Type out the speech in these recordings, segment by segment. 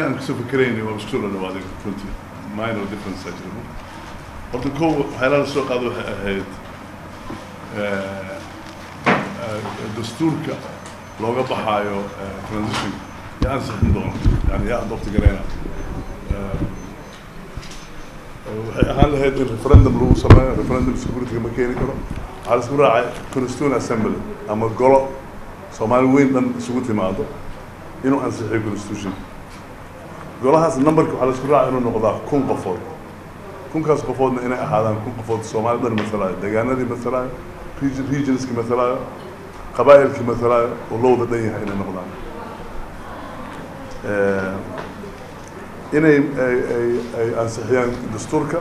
aan kasoo fikeraynay waa isku soo dhadhawaaday runtii minor difference aa jira horta kow waxyaalaha la soo qaado waxay ahayd dastuurka looga baxaayo transition yaa ansixin doono yani yaa adopti gareyna waxay ahaan lahayd in referendum lagu sameeyo referendum security ma keeni karo waxaa la isku raacay constituent assembly ama golo soomaali weyn dhan isugu timaado inuu ansixiyo constitution golahaas numberka waxaa la isku raacay inuu noqdaa kun qofood kunkaas qofoodna inay ahaadaan kun qofood soomaali dhan masalaayo deegaanadii masalaayo region regionski masalaayo qabaa'ilkii masalaayo oo lowda dhan yahay inay noqdaan inay ay ay ay ansixiyaan dastuurka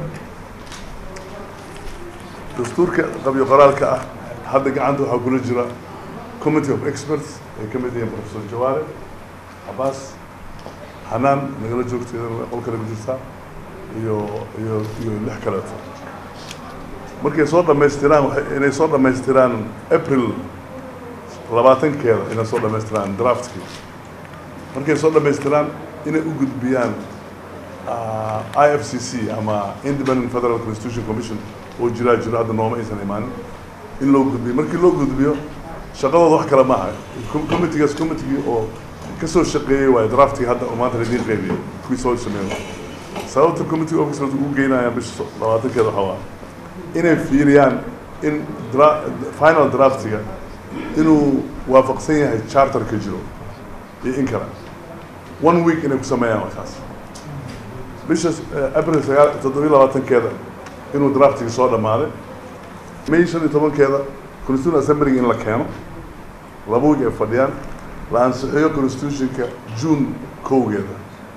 dastuurka qabyo qoraalka ah hadda gacanta waxaa kula jira committee of experts ay ka mid yihiin professor jawaare cabaas xanaan nagala joogto iyadana qol kale ku jirtaa iyo iyo iyo lix kaleeto markay soo dhamaystiraan waxay inay soo dhamaystiraan april labaatankeeda inay soo dhamaystiraan draftkii markay soo dhamaystiraan inay u gudbiyaan i f c c ama independent federal constitution commission oo jiraa jiro hadda nooma aysan imaanin in loo gudbiyo markii loo gudbiyo shaqadooda wax kale maaha committeegaas committeegii oo kasoo shaqeeyey waayo draftii hadda oo maanta ladiin qaybiyey kuwii soo sameeyo sababta committee officers ugu geynayaan bisha labaatankeeda waxaa waa inay fiiriyaan in dra final draftiga inuu waafaqsan yahay charterka jiro iyo in kale one week inay ku sameeyaan markaas bisha april sagaal toddobiyo labaatankeeda inuu draftiga soo dhammaaday may shan iyo tobankeeda constitution assemblyga in la keeno laba week ay fadhiyaan la ansixiyo constitutionka june kowgeeda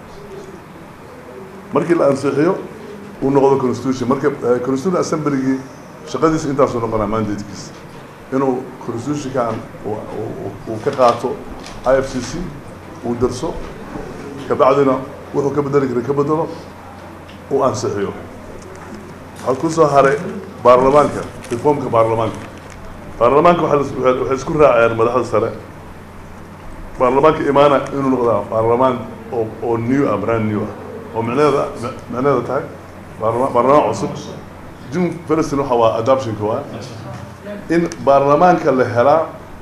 markii la ansixiyo uu noqdo constitution marka constitution assemblygii shaqadiisa intaasuu noqonaa mandatekiisa inuu constitutionkan uu ka qaato i f c c uu darso kabacdina wuxuu ka bedeli kara ka bedelo uu ansixiyo waxaa ku soo haray baarlamaanka reformka baarlamaanka baarlamaanka waxay isku raaceen madaxda sare baarlamaanka imaana inuu noqdaa baarlamaan oo oo new ah brand new ah oo micneeda micneeda tahay baarlama baarlamaan cusub june firstin waxa waa adoptionka waa in baarlamaanka la helaa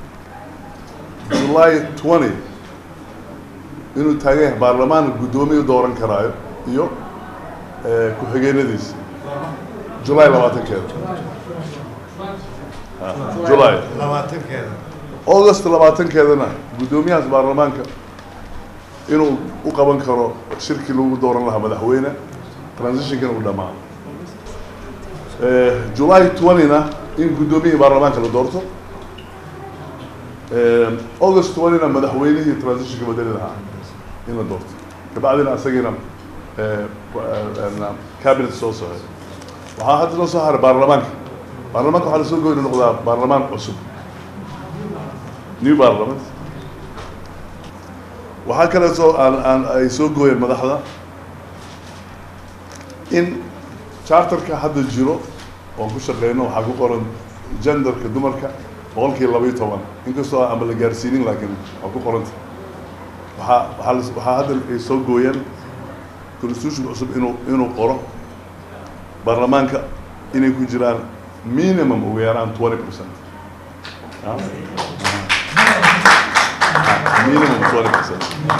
july twenty inuu taagan yahay baarlamaan guddoomiya dooran karaayo iyo ku-xigeenadiisa july labaatankeeda july labaatankeeda august labaatankeedana guddoomiyahaas baarlamaanka inuu u qaban karo shirkii lagu dooran lahaa madaxweyne transitionkana uu dhamaa july twenty-na in guddoomiyihii baarlamaanka la doorto august twenty-na madaxweynihii transitionka bedeli lahaa in la doorto kabacdina isagiina cabinet soo socday waxaa hadda noo soo haray baarlamaanka baarlamaanka waxaa lasoo goyni noqdaa baarlamaan cusub new parliament waxaa kaleeto aan aan ay soo gooyeen madaxda in charterka hadda jiro oon ku shaqeyno waxaa ku qoran genderka dumarka boqolkii laba iyo toban inkastoo aanba la gaarsiinin laakiin waa ku qoranta waxaa waxaa las- waxaa hadda ay soo gooyeen constitution cusub inuu inuu qoro baarlamaanka inay ku jiraan minimum ugu yaraan twenty percent minimum twenty percent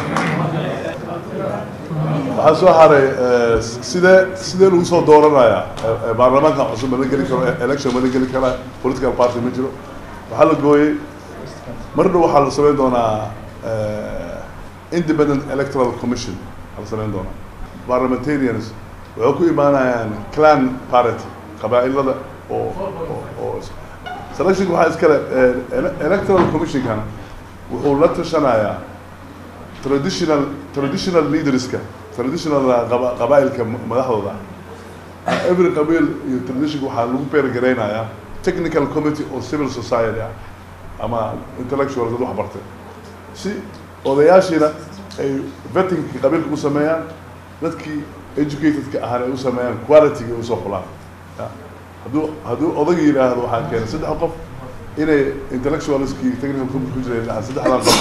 waxaa soo haray eh, sidee sidee lagu soo dooranayaa Eh, eh, baarlamaanka cusub ma la geli karo eh, election ma la geli karaa political party ma jiro waxaa la gooyey mar dhow waxaa la samayn doonaa eh, independent electoral commission waxaa la samayn doonaa parliamentarians waxay ku imaanayaan clan parity qabaa'ilada oo oo- oo selectionka waxaa iskale eh, ele- electoral commissionkana wuxuu la tashanayaa traditional traditional leaderska traditional qaba- qabaa'ilka madaxdooda ah every qabiil iyo traditionka waxaa lagu beergareynayaa technical committee oo civil society ah ama intellectuals dad wax bartay si odayaashiina ay vettingka qabiilka u sameeyaan dadkii educatedka ahana ay u sameeyaan qualityga ay usoo xulaan Ya. hadduu hadduu odaga yidhaahdo waxaan keenay saddex qof inay intellectualskii technical committee ku jiray dhahaan saddexdan qof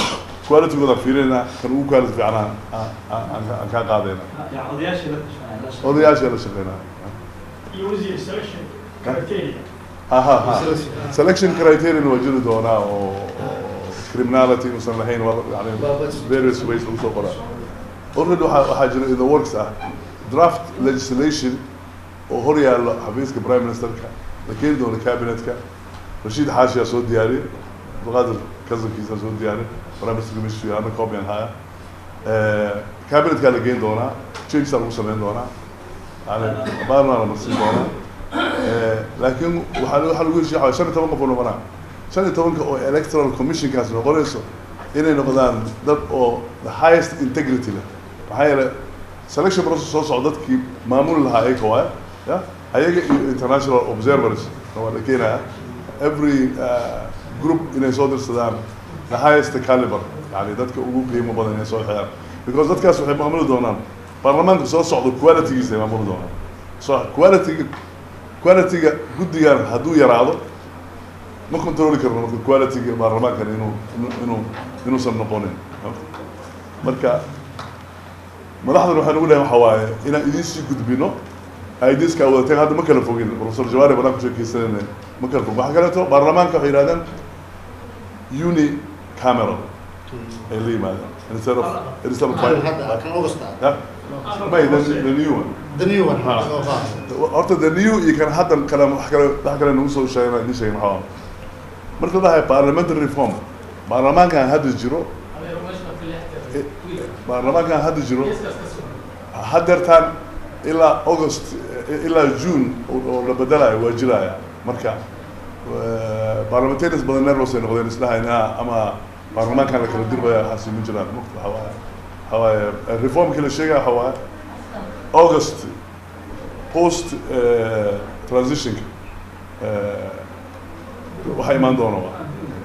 qualitygooda fiirinayna kan ugu quality fiicana aan aan- aan- aan kaa qaadayna يعني odayaashii la tashanaya odayaasha la shaqeynaya using selection criteria. ha ha ha selection criterion waa jiri doonaa oo oo criminality inuusan lahayn waa yani various ways lagu soo qoraa already waxaa waxaa jira in the works ah draft legislation oo hor yaallo xafiiska prime ministerka la keeni doono cabinetka rashiid xaashiyaa soo diyaariyey abdulqaadir kasankiisa soo diyaariyey prime minister commission ana copian haya cabinetkaa la geeni doonaa changesaa lagu sameyn doonaa yani baarna la marsin doonaa Eh, laakiin waxaa waxaa lagu heshiya waxaa shan iyo toban qof oo noqonaa shan iyo tobanka oo electoral commissionkaas noqonayso inay noqdaan dad oo the highest integrity leh maxaa yeelay selection process soo socda dadkii maamuli lahaa ayaga waay ya ayaga iyo international observers waa la keenaya every uh, group inay soo dirsadaan the highest caliber yani dadka ugu qiimo badan inay soo xiyaan because dadkaas waxay maamuli doonaan baarlamaanka soo socda qualitygiisa ay maamuli doonaan so qualityga qualityga guddigan hadduu yaraado ma controli karno marka qualityga baarlamaankan inuu inuu- inuu inuusan noqonin marka madaxdan waxaan ugu leeyahay waxa waaye inaan idiin sii gudbino ideaskaa wadateen hadda ma kala fogin professor jawaari banaan ku sheekeysanayna ma kala fogin waxaa kaleeto baarlamaanka waxay yidhahdeen uni cameral ay la yimaadeen instead of instead of five kan Augusta. yeah may the, the new one The new one. Ah. Oh, wow. horta the new iyo kan hadda kale wax kale wax kale nagu soo sheegna idin sheegin waxaa waaye. marka la dhahay parliamentary reform baarlamaankan hadda jiro eh, baarlamaankan hadda jiro haddeertaan ilaa august eh, ilaa june oo- oo la bedelayo waa jiraya marka eh, parliamentarians badan nervous ay noqdeen isdhahayn ah, ama baarlamaankan la kala diraya waxaasi ma jiraan Marka waxa waaye waxa waaye eh, reformkii la sheegaya waxa waaye august post eh, transitionka eh, waxaa imaan doona waa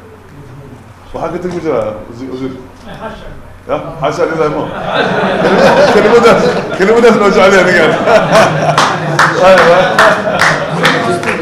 waxaa ka tegi ma jiraa wasiir wasiir ya xaasha lillahi mo kelimadaas kelimadaas noo jeclaya ninkaan